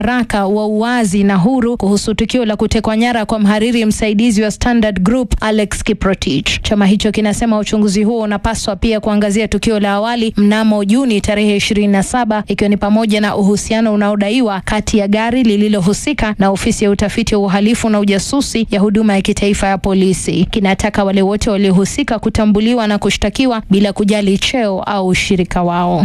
haraka wa uwazi na huru kuhusu tukio la kutekwa nyara kwa mhariri msaidizi wa Standard Group Alex Kiprotich. Chama hicho kinasema uchunguzi huo unapaswa pia kuangazia tukio la awali mnamo Juni tarehe 27 ikiwa ni pamoja na uhusiano unaodaiwa kati ya gari lililohusika na ofisi ya utafiti wa uhalifu na ujasusi ya huduma ya kitaifa ya polisi. Kinataka wale wote waliohusika kutambuliwa na kushtakiwa bila kujali cheo au ushirika wao.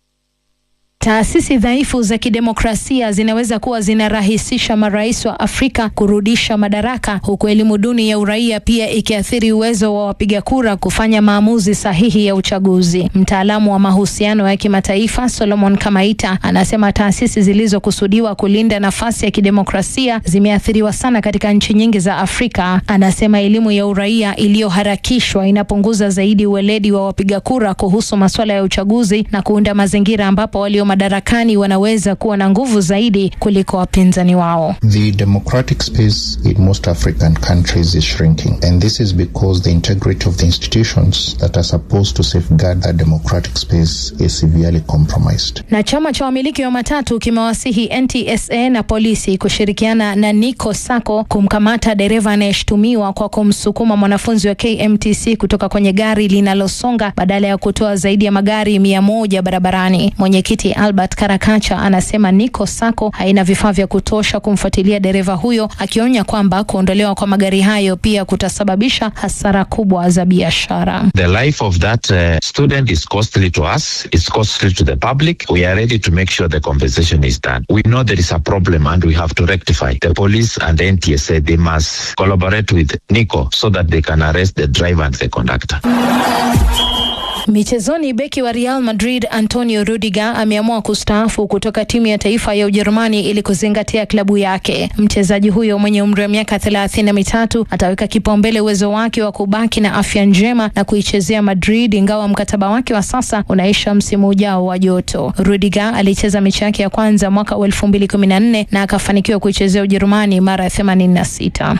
Taasisi dhaifu za kidemokrasia zinaweza kuwa zinarahisisha marais wa Afrika kurudisha madaraka, huku elimu duni ya uraia pia ikiathiri uwezo wa wapiga kura kufanya maamuzi sahihi ya uchaguzi. Mtaalamu wa mahusiano ya kimataifa Solomon Kamaita anasema taasisi zilizokusudiwa kulinda nafasi ya kidemokrasia zimeathiriwa sana katika nchi nyingi za Afrika. Anasema elimu ya uraia iliyoharakishwa inapunguza zaidi uweledi wa wapiga kura kuhusu masuala ya uchaguzi na kuunda mazingira ambapo walio madarakani wanaweza kuwa na nguvu zaidi kuliko wapinzani wao. The democratic space in most African countries is shrinking, and this is because the integrity of the institutions that are supposed to safeguard that democratic space is severely compromised. Na chama cha wamiliki wa matatu kimewasihi NTSA na polisi kushirikiana na Nico Sacco kumkamata dereva anayeshutumiwa kwa kumsukuma mwanafunzi wa KMTC kutoka kwenye gari linalosonga badala ya kutoa zaidi ya magari mia moja barabarani. Mwenyekiti Albert Karakacha anasema Nico Sacco haina vifaa vya kutosha kumfuatilia dereva huyo, akionya kwamba kuondolewa kwa magari hayo pia kutasababisha hasara kubwa za biashara. The life of that uh, student is costly to us, it's costly to the public. We are ready to make sure the compensation is done. We know there is a problem and we have to rectify. The police and the NTSA, they must collaborate with Nico so that they can arrest the driver and the conductor. Michezoni, beki wa Real Madrid Antonio Rudiger ameamua kustaafu kutoka timu ya taifa ya Ujerumani ili kuzingatia klabu yake. Mchezaji huyo mwenye umri wa miaka thelathini na mitatu ataweka kipaumbele uwezo wake wa kubaki na afya njema na kuichezea Madrid, ingawa mkataba wake wa sasa unaisha msimu ujao wa joto. Rudiger alicheza mechi yake ya kwanza mwaka wa elfu mbili kumi na nne na akafanikiwa kuichezea Ujerumani mara themanini na sita.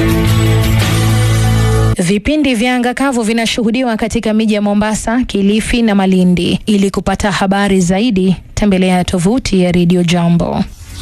Vipindi vya anga kavu vinashuhudiwa katika miji ya Mombasa, Kilifi na Malindi. Ili kupata habari zaidi, tembelea tovuti ya Radio Jambo.